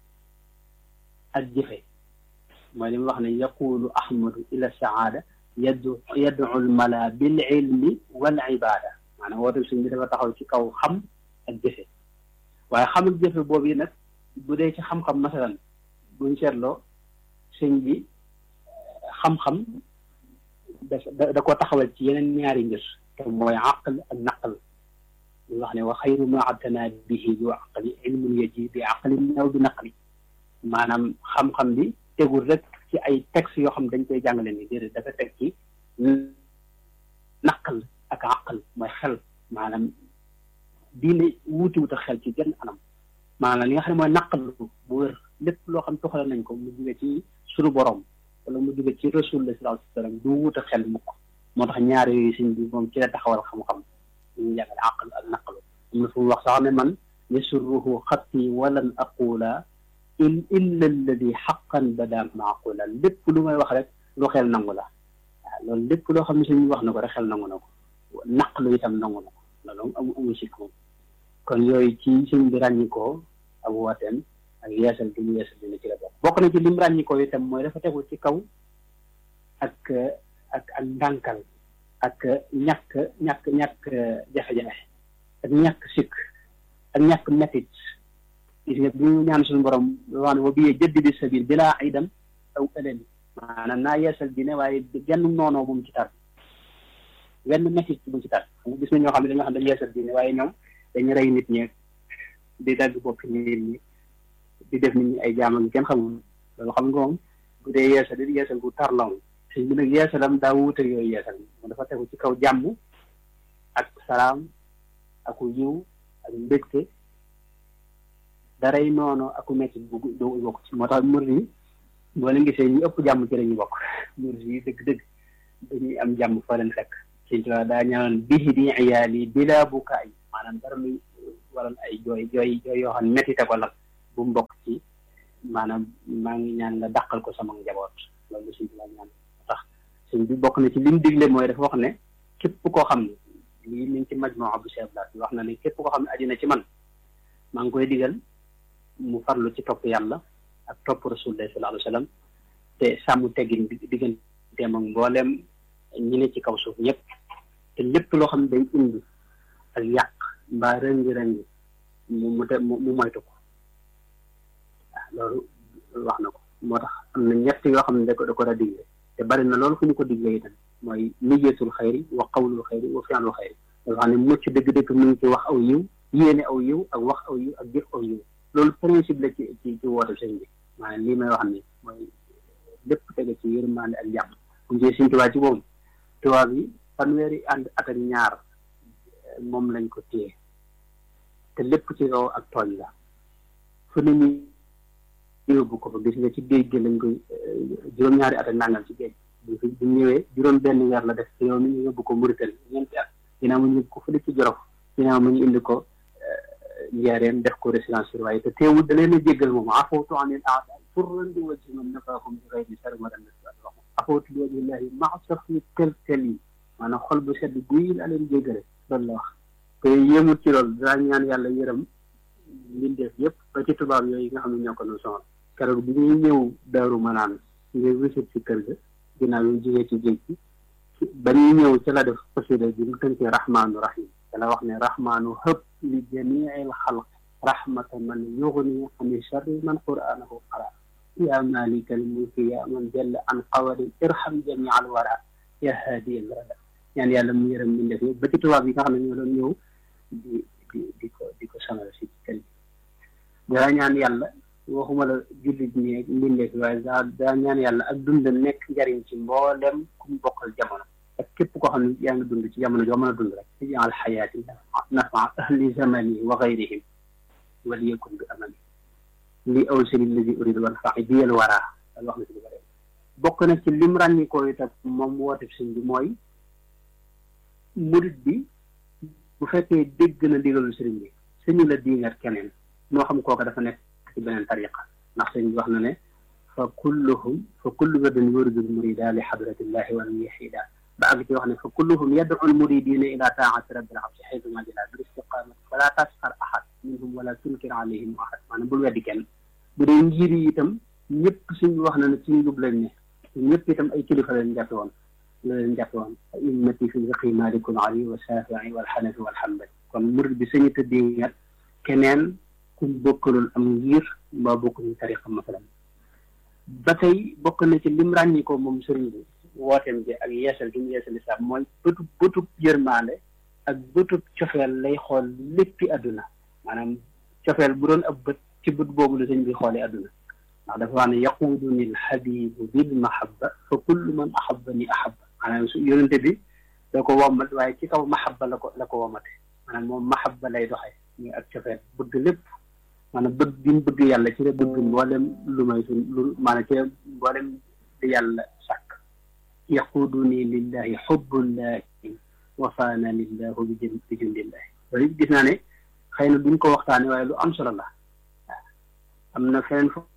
ak jëfe mooy li mu wax ne yaqulu ahmadu ila saada yaddu yaddu lmala bil ilmi wal ibada maanaam watu sëñ bi dafa taxaw ci kaw xam ak jëfe waaye xam ak jëfe boobu yi nag bu dee ci xam-xam masalan buñ seetloo sëñ bi xam-xam da da ko taxawal ci yeneen ñaari mbir te mooy aql ak naql ñu wax ne wa xayru ma abtana bihi du aqli ilmun yaji bi aqlin aw bi naqli maanaam xam-xam bi tegul rek ci ay textes yoo xam dañ koy jàngale ni déedéet dafa teg ci naql ak aql mooy xel maanaam diine wuuti wut a xel ci genn anam maanaam li nga xam ne mooy naql bu wér lépp loo xam toxale nañ ko mu jóge ci sunu borom wala mu jóge ci rasulullah sallallahu alayhi wa sallam du wut a xel mukk moo tax ñaar yooyu sëñ bi moom ci la taxawal xam-xam ñu jàngale aql ak naqlu am na fu mu wax sax ne man yasurruhu xatti walan aqula in illa alladi xaqan bada maaqula lépp lu may wax rek lu xel nangu la waaw loolu lépp loo xam ne sëñ bi wax na ko rek xel nangu na ko naqlu itam nangu na ko loolu amu amu sikk moom kon yooyu ci sëñ bi ràññikoo ak wooteem ak yeesal gi mu yeesal dina ci la bokk bokk na ci lim ràññikoo itam mooy dafa tegu ci kaw ak ak ak ndànkal ak ñàkk ñàkk ñàkk jafe-jafe ak ñàkk sikk ak ñàkk métit gis nga bu ñu ñaan suñu borom wax ne wa biyee jëddi di sabil bilaa idan aw ëlëni maanaam naa yeesal dine waaye genn noonoo bu mu ci tar wenn métit bu mu ci tar xam nga gis na ñoo xam ne dañoo xam dañu yeesal dine waaye ñoom dañu rey nit ñi di dagg bopp nit ñi di def nit ñi ay jaam ak kenn xamul loolu xam nga moom bu dee yeesal di yeesal bu tar la moom sëñ bi nag yeesalam daa wuute yooyu yeesal moom dafa tegu ci kaw jàmm ak salaam aku yiw ak mbégte daray noonu aku metti bu doo bokk ci moo tax murid yi boo leen gisee ñu ëpp jàmm ci la ñu bokk murid yi dëgg-dëgg dañuy am jàmm fa leen fekk sëñ Tuubaa daa ñaanoon bihi di iyaali bila bukaay maanaam dara muy waral ay jooy jooy jooy yoo xam ne metti te ko nag bu mu bokk ci maanaam maa ngi ñaan nga dàqal ko sama njaboot loolu suñ bi ñaan tax suñ bi bokk na ci li mu digle mooy dafa wax ne képp koo xam ne lii mi ngi ci majmoo bu Cheikh Blas bi wax na ne képp koo xam ne aju na ci man maa ngi koy digal mu farlu ci topp yàlla ak topp rasulullah sallallahu alayhi wa sallam te sàmm teggin digganteem ak mboolem ñi ne ci kaw suuf ñëpp te lépp loo xam ne day indi ak yàq mbaa rëngi-rëngi mu mu te mu moytu ko waaw loolu wax na ko moo tax am na ñett yoo xam ne da ko da ko da digle te bari na loolu fu ñu ko digle itam mooy niyeetul xayri wa qawlul xayri wa fi'lul xayri dafa xam ne mucc dëgg-dëgg mu ngi ci wax aw yiw yéene aw yiw ak wax aw yiw ak jëf aw yiw loolu principe la ci ci ci woote sëñ bi maanaam lii may wax ni mooy lépp tege ci yërmande ak jàmm bu njee suñ tubaab ci boobu tubaab yi fanweeri ànd at ak ñaar moom lañ ko téye te lépp ci kaw ak tooñ la fu ne ñu yóbbu ko fa gis nga ci géej gi lañ koy juróom-ñaari at ak nangam ci géej bu bu ñëwee juróom benn weer la def te yow mi ñu yóbbu ko Mauritanie ñeenti at ginnaaw mu ñu yóbbu ko fële ci Jolof ginnaaw mu ñu indi ko njaareen def ko résidence surveillée te teewul da leen a jéggal moom afawtu anil aada turran di wajhi man nafaahum bi ghayri sarmadan afawtu li wajhillahi maa safi tel tel yi maanaam xol bu sedd guy la leen jéggale loolu la wax te yéemut ci loolu daa ñaan yàlla yërëm mbindeef yëpp ba ci tubaab yooyu nga xam ne ñoo ko nu sonal keroog bi ñuy ñëw daaru manaan ngir wisit ci kër ga ginnaaw yi jigee ci géej gi ba ñuy ñëw ci la def xasida bi mu tënkee rahmaanu rahim te la wax ne rahmaanu hëpp li jamiil xalq rahmata man yugni ani charri man qur'anahu qara ya malikal mulki ya man jalla an qawarin irham jami al wara ya haadi al rada ñaan yàlla mu yërëm mbindeef yëpp ba ci tubaab yi nga xam ne ñoo doon ñëw di di di ko di ko sonal si kër gi daa ñaan yàlla waxuma la jullit ñi ak mbindeef waaye daa daa ñaan yàlla ak dund nekk njariñ ci mboolem ku mu bokkal jamono ak képp koo xam ne yaa ngi dund ci jamono joo mën a dund rek ci jaal xayaati nafa ahli zamani wa gayrihim wal yakun bi amani li aw sëri lazi uridu wal faxi biyal waraa al wax na si lu bëri bokk na ci lim ràññikoo itam moom woote sëñ bi mooy murit bi bu fekkee dégg na ndigalul sëriñ bi sëñu la diingat keneen moo xam kooka dafa nekk ci beneen tariqa ndax sëñ bi wax na ne fa kulluhum fa kullu wadin yuridul murida li xadratillahi wal yahida ba àgg ci wax ne fa kulluhum yad'u al muridina ila taati rabbil abdi xaytu ma jila bil istiqamati wala tasxar ahad minhum wala tunkir alayhim ahad maanaam bul weddi kenn bu dee ngir yi itam ñëpp suñ wax na ne ci njub lañ ne ñëpp itam ay kilifa lañ jàppe woon la leen jàppe woon immati fi fiqi malikul ali wa shafii wal xanafi wal xambali kon murid bi sañu tëddee ngat keneen kuñ bokkalul am ngir mbaa bokkuñu tariqa masalan ba tey bokk na ci lim ràññi ko moom sëriñ bi wooteem bi ak yeesal gi mu yeesal islam mooy bëtub bëtub yërmaande ak bëtub cofeel lay xool léppi àdduna maanaam cofeel bu doon ab bët ci bët boobu la sëñ bi xoolee àdduna ndax dafa wax ne yaquuduni alxabibu bil mahabba fa kullu man ahabani ahabba maanaam su yonente bi da ko wommat waaye ci kaw mahabba la ko la ko wommate maanaam moom mahabba lay doxee muy ak cofeel bëgg lépp maanaam bëgg gi mu bëgg yàlla ci la bëgg mboolem lu may suñ lu maanaam ci mboolem di yàlla sàkk yaquuduni lillahi xubbullahi wafaana lillahu bi jën bi jundillahi loolu gis naa ne xëy na duñ ko waxtaane waaye lu am solo la waaw am na feneen fu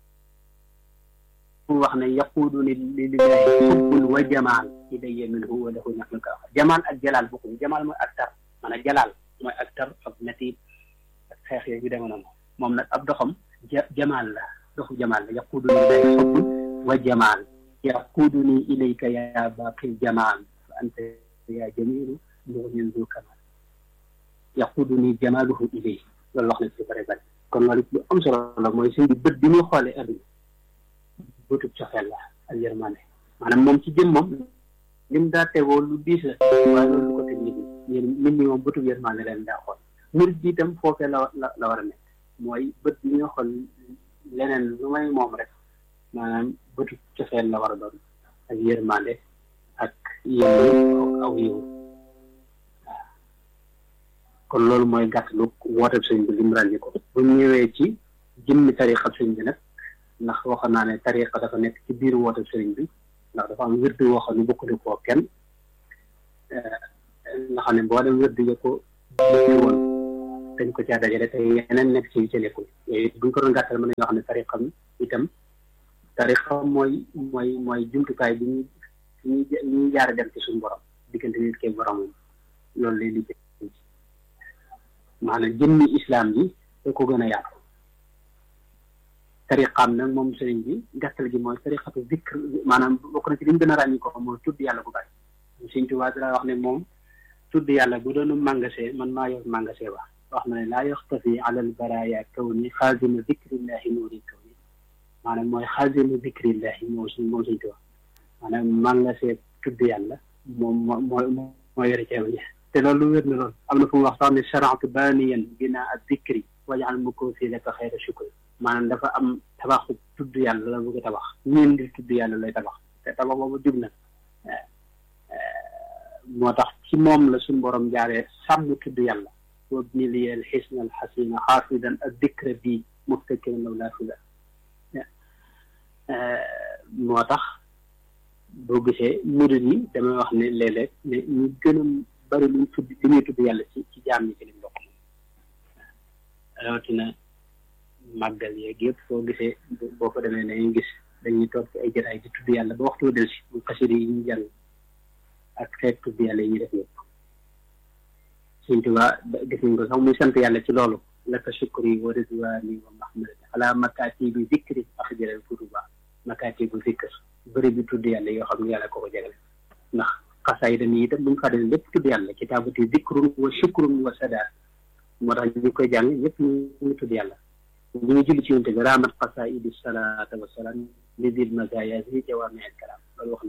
mu wax ne yaquuduni lillahi xubbun wa jamaal ilayya minhu wa lahu ñaxnul ka wax jamaal ak jalaal bokkuñu jamaal mooy ak tar maanaam jalaal mooy ak tar ak natiib ak xeex yooyu yu deme noonu moom nag ab doxam ja jamaal la doxu jamaal la yaquuduni lillahi xubbun wa jamaal yaquuduni ilayka ya baaqil jamaal fa anta ya jamilu mu'min du kamal yaquduni jamaaluhu ilay loolu wax na ci bare bare kon loolu lu am solo la mooy sëñ bi bët bi muy xoolee adduna bëtub cofeel la ak yërmande maanaam moom ci jëm moom lim daa tegoo lu diis la waaye loolu lu ko teg nit ñi nit ñi moom bëtub yërmande leen daa xool murit bi itam foofee la la la war a nekk mooy bët bi nga xool leneen lu may moom rek maanaam bëtub cofeel la war a doon ak yërmande ak yéen aw yiw waaw kon loolu mooy gàttalu wooteeb sëñ bi lim ràññi ko bu ñëwee ci jëmmi tariqa sëñ bi nag ndax waxoon naa ne tariqa dafa nekk ci biir wooteeb sëriñ bi ndax dafa am wérdu woo xam ne bokkule koo kenn nga xam ne boo dem wérdu ya ko jëkke woon dañ ko caa dajale te yeneen nekk ci yu ca nekkul yooyu buñ ko doon gàttal mën nañoo xam ne tariqam itam tariqam mooy mooy mooy jumtukaay bi ñu ñu ñu jaare dem ci suñu borom diggante nit ke boromam loolu lay liggéey maanaam jëmmi islam bi da ko gën a yaatu tariqaam nag moom sëriñ bi gàttal gi mooy tariqatu zikr maanaam bokk na ci li ñu gën a ràññi ko mooy tudd yàlla bu bari sëriñ Tuubaa dara wax ne moom tudd yàlla bu doon magasin man maa yor magasin ba wax na ne laa yaxtafi ala al baraya kaw ni xaazinu zikrillahi nuuri kaw ni maanaam mooy xaazinu zikrillahi moo suñ moom sëriñ Tuubaa maanaam magasin tudd yàlla moom moo moo moo yore ceeb ñi te loolu lu wér na loolu am na fu mu wax sax ne sharatu baaniyan binaa ak zikri wajal mu ko fii laka xayra shukri maanaam dafa am tabaxu tudd yàlla la bëgg a tabax ñeen di tudd yàlla lay tabax te tabax boobu jub na moo tax ci moom la suñu borom jaaree sàmm tudd yàlla wabni li al xisna al xasina xaafidan ak dikra bi muftakiran law laa fida moo tax boo gisee murid yi damay wax ne léeg-léeg ne ñu gën a bari luñ tudd li ñuy tudd yàlla ci ci jaam ñi ci liñ bokk moom rawatina màggal yeeg yëpp foo gisee boo fa demee dañuy gis dañuy toog ci ay jataay di tudd yàlla ba waxtu del si bu xasida yi ñu jàng ak xeet tudd yàlla yi ñu def yëpp Sëñ Tuubaa gis nañ ko sax muy sant yàlla ci loolu laka shukri wa ridwaani wa mahmadati ala makaati bi zikri axjëral kutuba makaati bu zikr bëri bi tudd yàlla yoo xam ne yàlla ko ko jagale ndax xasaay dañuy itam bu ñu fàttali lépp tudd yàlla kitaabati zikrun wa shukrun wa sadaat moo tax ñu koy jàng ñëpp ñu ngi tudd yàlla ñu ngi julli ci yonte bi raamat xasaidi salaata wa salaam li dil mazaya si jawaami al kalaam loolu wax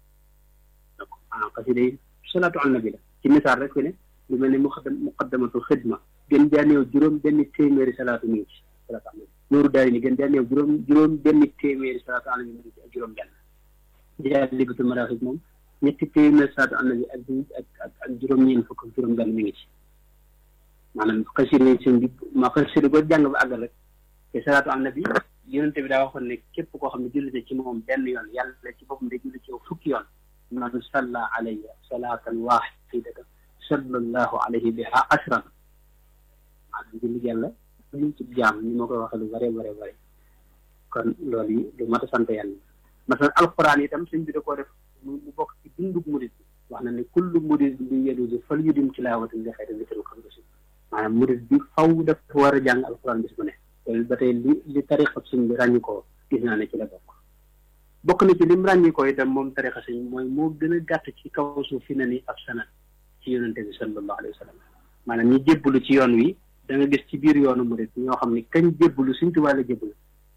na ko ah xasida yi salaatu al nabi la ci misaal rek fi ne lu mel ne muqaddam muqaddamatu xidma gën jaa néew juróom benn téeméeri salaatu mi ngi ci salaatu al nabi nooru daari ni gën jaa néew juróom juróom benn téeméeri salaatu al nabi mi ngi ci ak juróom benn jaay libatul maraaxib moom ñetti téeméeri salaatu al nabi ak ak ak juróom-ñeent fukk ak juróom benn mi ngi ci maanaam xasida yi sëñ bi ma xasida ko jàng ba àggal rek te salaatu ala nabi yonente bi daa waxoon ne képp koo xam ne julli na ci moom benn yoon yàlla ci boppam day julli ci yow fukki yoon man salla alayya salaatan waahidatan sallallahu alayhi biha ashran maanaam julli yàlla luñ ci jaam ni ma koy waxee lu bare bare bare kon loolu yi lu mat a sant yàlla masalan alquran itam sëñ bi da koo def mu bokk ci dundug murid bi wax na ne kullu murid bi yedusi fal yudim tilaawatan li xayri zikrin xam nga maanaam murid bi faw dafa war a jàng alquran bis bu ne loolu ba tey li li tariqa sëñ bi ràññi ko gis naa ne ci la bokk bokk na ci lim ràññi ko itam moom tariqa sëñ mooy moo gën a gàtt ci kaw suuf fi na ni ab sanad ci yonente bi sallallahu alayhi wa sallam maanaam ñi jébbalu ci yoon wi da nga gis ci biir yoonu murid ñoo xam ni kañ jébbalu Sëñ Tuubaa la jébbalu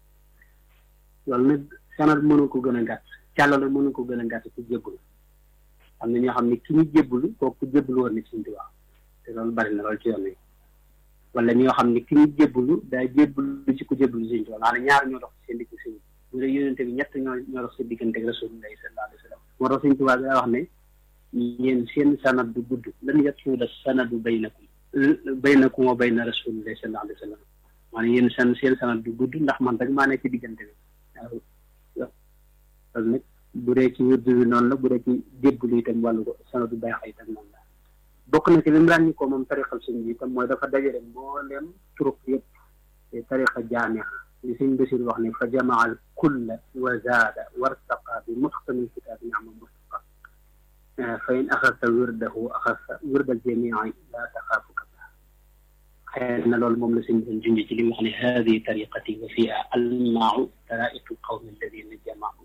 loolu nag sanad mënu ko gën a gàtt càllala mënu ko gën a gàtt ci jébbalu am na ñoo xam ne ki ñu jébbalu kooku jébbalu woon ni Sëñ Tuubaa te loolu bari na loolu ci yoon wi wala ñoo xam ne ki ñu jébbalu daa jébbalu ci ku jébbalu Sëñ Tuubaa maanaam ñaar ñoo dox ci seen digg sëñ bu dee yonente bi ñett ñoo ñoo dox seen diggante ak Rasulullahi sallallahu alayhi wa sallam moo tax Sëñ Tuubaa daa wax ne yéen seen sanad du gudd lan yatuuda sanadu baynakum baynakum wa bayna Rasulillahi sallallahu alayhi wa sallam maanaam yéen seen seen sanad du gudd ndax man rek maa nekk ci diggante bi waaw loolu nag bu dee ci wirdu bi noonu la bu dee ci jébbalu itam wàllu ko sanadu bayxa itam noonu la bokk na ci lim ràññi ko moom tariqal sëñ bi itam mooy dafa dajale mbooleem turuq yëpp te tariqa jaamia li sëñ Basiir wax ne fa jamaa al kulla wa zaada wartaqa bi mutqani kitaabi ama mustaqa fa in axasta wirdahu axasta wirdal jamii laa taxaafu kaba xëy na loolu moom la sëñ bi junj ci li mu wax ne haadihi tariqati wa fiha almaau taraiqu lqawmi alladina jamaau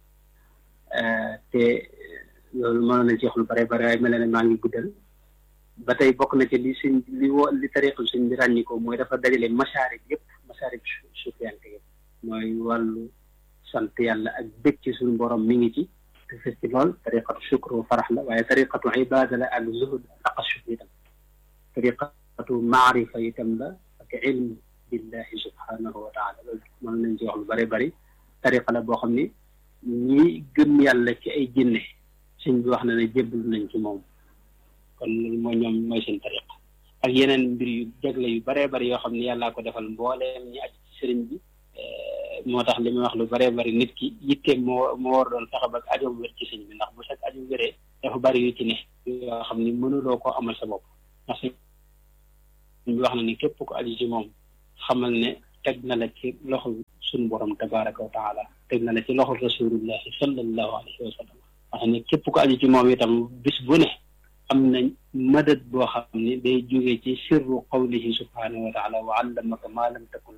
te loolu mënoon nañ ci wax lu bare bare waaye mel ne maa ngi guddal ba tey bokk na ci li sëñ li wo li tariqul sëñ bi ràññi ko mooy dafa dajale masaarib yëpp masaarib suufiyanke yëpp mooy wàllu sant yàlla ak bëgg ci suñu borom mi ngi ci te fes ci lool tariqatu shukru farax la waaye tariqatu ibada la ak zuhud taqashuf itam tariqatu maarifa itam la ak ilm billahi subhanahu wa taala loolu mën nañ ci wax lu bëri bëri tariqa la boo xam ni ñi gëm yàlla ci ay jinne sëñ bi wax na ne jébbalu nañ ci moom kon loolu mooy ñoom mooy seen tariq ak yeneen mbir yu jagle yu baree bari yoo xam ne yàllaa ko defal mbooleem ñi aj ci sëriñ bi moo tax li muy wax lu baree bari nit ki yitteem moo moo war doon fexe ba ajoom wér ci sëñ bi ndax bu sax ajoom wéree dafa bari yu ci ne yoo xam ni mënuloo koo amal sa bopp ndax ñu wax na ni képp ko aju ci moom xamal ne teg na la ci loxo suñu borom tabaraka wa taala teg na la ci loxo rasulullahi sallallahu alayhi wa sallam wax ne képp ko aju ci moom itam bis bu ne am na madad boo xam ne day jóge ci sirru qawlihi subhanahu wa taala wa allamaka ma lam takun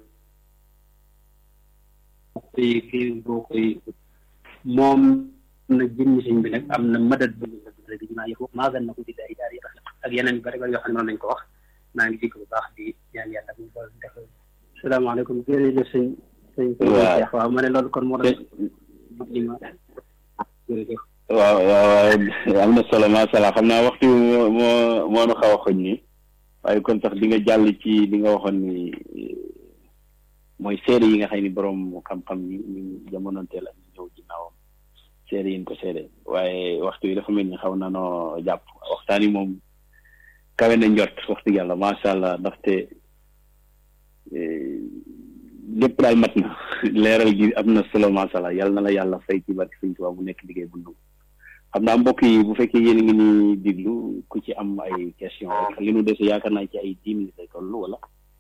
koy kii boo koy moom na jëmmi sëñ bi nag am na madad bu ñu la bi maa yëfu maa na ko di day daal yëpp ak yeneen bari bari yoo xam ne mën nañ ko wax maa ngi jikko bu baax di ñaan yàlla mu bool def salaamaaleykum jërëjëf sëñ sëñ Cheikh waaw ma ne loolu kon moo doon li ma jërëjëf waaw waaw am na solo macha allah xam naa waxtu moo moo moo nu xaw a xoñ nii waaye kon sax di nga jàll ci li nga waxoon ni mooy seede yi nga xam ni borom xam-xam ni ñu jamonoonteel ak ñu ñëw ginnaawam seede yi ñu ko seede waaye waxtu yi dafa mel ni xaw na noo jàpp waxtaan yi moom kawe na njort wax dëgg yàlla macha allah ndaxte lépp daal mat na leeral gi am na solo macha allah yàlla na la yàlla fay ci barke Sëñ Tuubaa bu nekk liggéey bu nangu xam naa mbokk yi bu fekkee yéen a ngi ni diglu ku ci am ay question rek li nu dese yaakaar naa ci ay dix minutes lay toll wala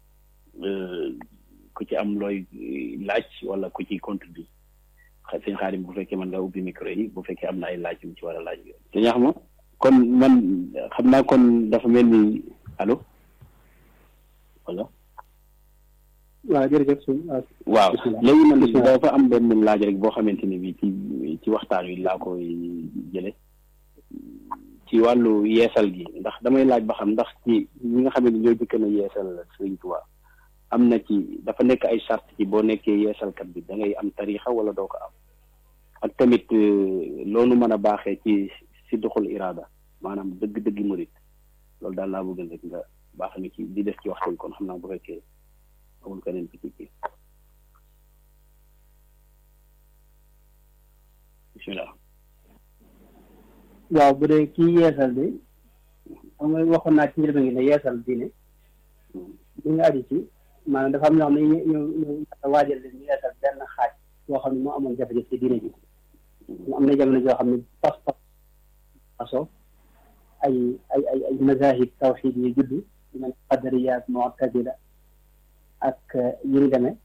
ku ci am looy laaj wala ku ci contribuer xa sëñ Xaadim bu fekkee mën nga ubbi micro yi bu fekkee am na ay laaj yu mu ci war a laaj te ñax ma kon man xam naa kon dafa mel ni allo wala waaw jërëjëf sëñ waaw léegi man dafa am benn laaj rek boo xamante ni bi ci ci waxtaan wi laa koy jële ci wàllu yeesal gi ndax damay laaj ba xam ndax ci ñi nga xam ne ñooy jëkk na yeesal Sëriñ Tuubaa am na ci dafa nekk ay charte ci boo nekkee yeesalkat bi da ngay am tariixa wala doo ko am ak tamit loolu mën a baaxee ci si doxul iraada maanaam dëgg-dëgg murit loolu daal laa bëgg rek nga baax ni ci di def ci waxtu bi kon xam naa bu fekkee amul keneen ci kii bismillah waaw bu dee kii yeesal bi xam nga waxoon naa ci njëlbeen gi ne yeesal diine li nga aju ci maanaam dafa am ñoo xam ne ñu ñu ñu waajal leen ñu yeesal benn xaaj boo xam ne moo amoon jafe-jafe ci diine ji mu am na jamono joo xam ne pas pas paso ay ay ay ay mazahib tawxid yi judd yu mel qadariya ak mu'tazila ak yi ñu demee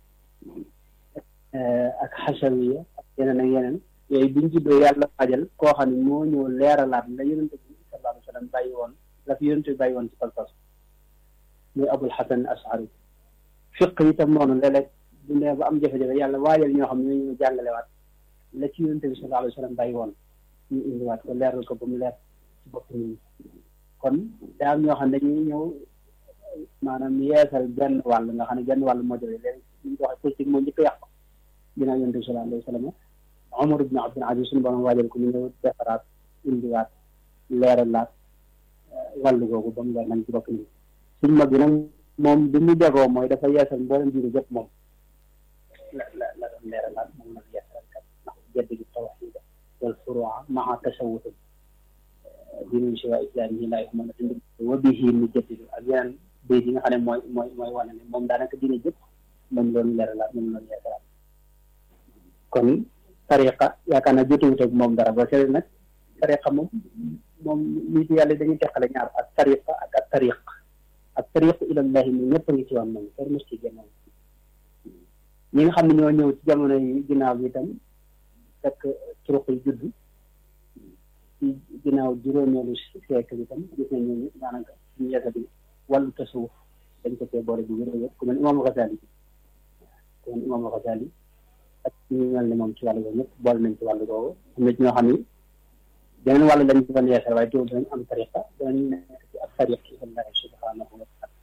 ak xasawiya ak yeneen ak yeneen yooyu biñ juddoo yàlla waajal koo xam ne moo ñëw leeralaat la yonente bi sallallahu alayhi wa sallam bàyyi woon la fi yonente bi bàyyi woon ci pas-pas muy abul xasan ashari fiq itam noonu léeg-léeg bu ndee ba am jafe-jafe yàlla waajal ñoo xam ne ñoo jàngalewaat la ci yonente bi sallallahu alayhi wa sallam bàyyi woon ñu indiwaat ko leeral ko ba mu leer ci bopp nit ñi kon daa am ñoo xam ne dañuy ñëw maanaam yeesal benn wàll nga xam ne benn wàll moo jógee léegi ñu ko waxee politique moo njëkk a yàq ginnaaw yonente bi sallallahu alayhi wa sallam Omar ibn Abdul Aziz suñu borom waajal ko ñu ñëw defaraat indiwaat leeralaat wàllu googu ba mu leer nañ ci bopp nit ñi suñ mag bi nag moom bi mu jagoo mooy dafa yeesal mboolem diine jëpp moom la la la doon leeralaat moom nag yeesal kat ndax jedd gi tawxiida wal furuuca maa tasawuf diinu siwa islaamihi laa yuhmadu dund wa bihi nu jaddidu ak yeneen béy yi nga xam ne mooy mooy mooy wane ne moom daanaka diine jëpp moom loolu leeralaat moom loolu yeesalaat kon tariqa yaakaar naa jotewut ak moom dara ba seet nag tariqa moom moom nit yàlla dañuy teqale ñaar ak tariqa ak ak tariq ak tariq ilallahi mi ñëpp a ngi ci woon moom kenn mos ci génnoon ñi nga xam ne ñoo ñëw ci jamono yi ginnaaw bi itam fekk turuq yi judd ci ginnaaw juróomeelu siècle bi itam gis nañ ñooñu daanaka ñu yeesa bi wàllu tasawuf dañ ko cee boole bi wér wér ku mel imam Ghazali ku mel imam Ghazali ak ñu mel ne moom ci wàllu boobu ñëpp boole nañ ci wàllu boobu am na ci ñoo xam ni beneen wàllu lañ ci doon yeesal waaye teewul danañ am tariqa danañ nekk ci ak tariq ci Allah subhanahu wa taala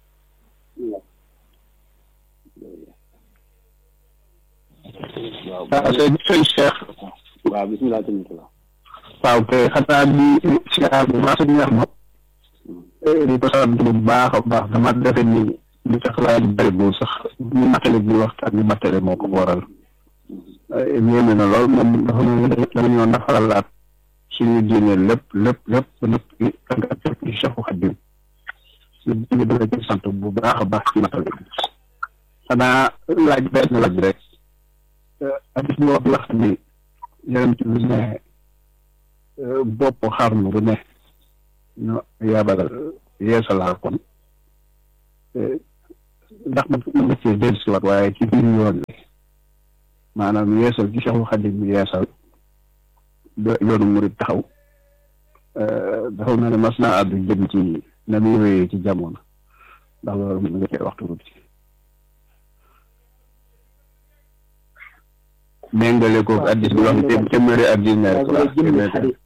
waaw sëñ sëñ Cheikh waaw bisimilah tamit la waaw kay xanaa di siyaar bu baax suñu wax ma di ko sant bu baax a baax dama defe ni li tax laa di bëri bu sax ñu matale bi waxtaan ñu matale moo ko waral yéeme na lool moom dafa mel ni dama ñoo nafaralaat suñu diine lépp lépp lépp lépp tàngaat lépp ci Cheikhu Xadim ñu dala ci sant bu baax a baax ci matale bi xanaa laaj benn laaj rek hadis bi wax la xam ni yonent bi ne bopp xarnu bu ne ñu yabalal yeesalaa kon ndax man mën nga cee dellu si waat waaye ci biir yoon bi maanaam yeesal ci Seexul Xadiim bi yeesal yoonu murit taxaw dafa mel ne mas naa àddu jëm ci na muy wéyee ci jamono ndax loolu mën nga cee waxtu tuuti méngale ko addis bi wax ne téeméeri ak juróom-ñaari waaw jëmmi xadis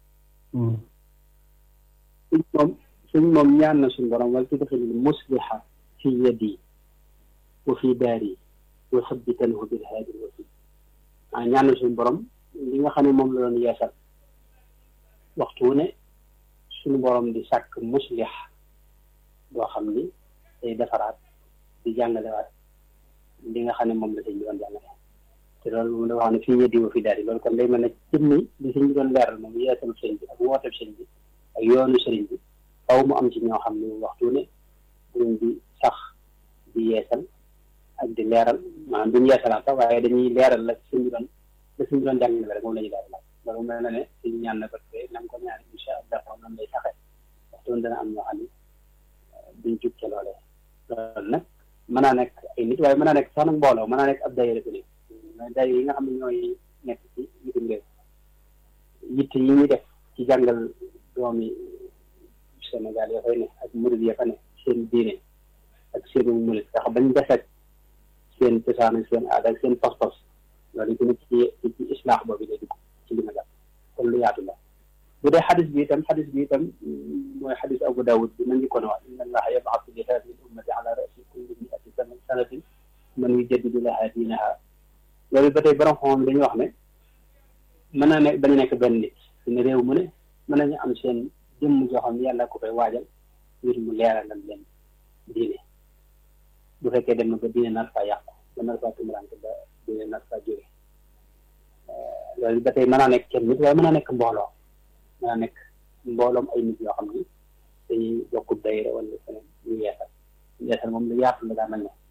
suñ moom suñ moom ñaan na suñ borom wala tudxilil musliha fi yadi wa fi daari wa sabbitanhu bil haadi wasi ah ñaan na suñ borom li nga xam ne moom la doon yeesal waxtu wu ne suñu borom di sàkk muslih boo xam ni day defaraat di jàngalewaat li nga xam ne moom la sëñ bi doon jàngale te loolu moom dafa xam ne fii yeddi wa fi daal loolu kon day mel ne jëmmi li sëñ bi doon leeral moom yeesal sëñ bi ak wooteeb sëñ bi ak yoonu sëriñ bi faw mu am ci ñoo xam ne waxtu ne duñ di sax di yeesal ak di leeral maanaam duñ yeesalaat sax waaye dañuy leeral la sëñ bi doon la sëñ bi doon jàngale rek moom la ñuy leeral loolu mel na ne suñu ñaan na ko te nam ko ñaan incha allah noonu lay saxee waxtu woon dana am ñoo xam ne duñ jub ca loolee loolu nag mën naa nekk ay nit waaye mën naa nekk sax nag mbooloo mën naa nekk ab daayira bi mais day yi nga xam ne ñooy nekk ci bitim réew yitte yi ñuy def ci jàngal doomi Sénégal ya fay ne ak murid ya fa ne seen diine ak seenu murid sax bañ defek seen cosaan ak seen aada ak seen pas-pas loolu gën a ci ci islaax boobu day dugg ci li ma jàpp kon lu yaatu la bu dee xadis bi itam xadis bi itam mooy xadis Abu Dawud bi ma njëkkoon wax inna allaha yab'athu li haadihi l ummati ala ra'si kulli mi'ati sanatin man yujaddidu laha diinaha loolu ba tey borom xam dañuy wax ne mën naa ne bañ a nekk benn nit ne réew mu ne mën nañu am seen jëmm joo xam ne yàlla ko koy waajal ngir mu leeralal leen diine bu fekkee dem na ba diine nar faa yàqu ba nar faa tumurante ba diine nar faa jóge loolu ba tey mën naa nekk kenn nit waaye mën naa nekk mbooloo mën naa nekk mbooloom ay nit yoo xam ne dañuy bokkub dayre wala feneen ñu yeesal yeesal moom lu yaatu la daa mel ne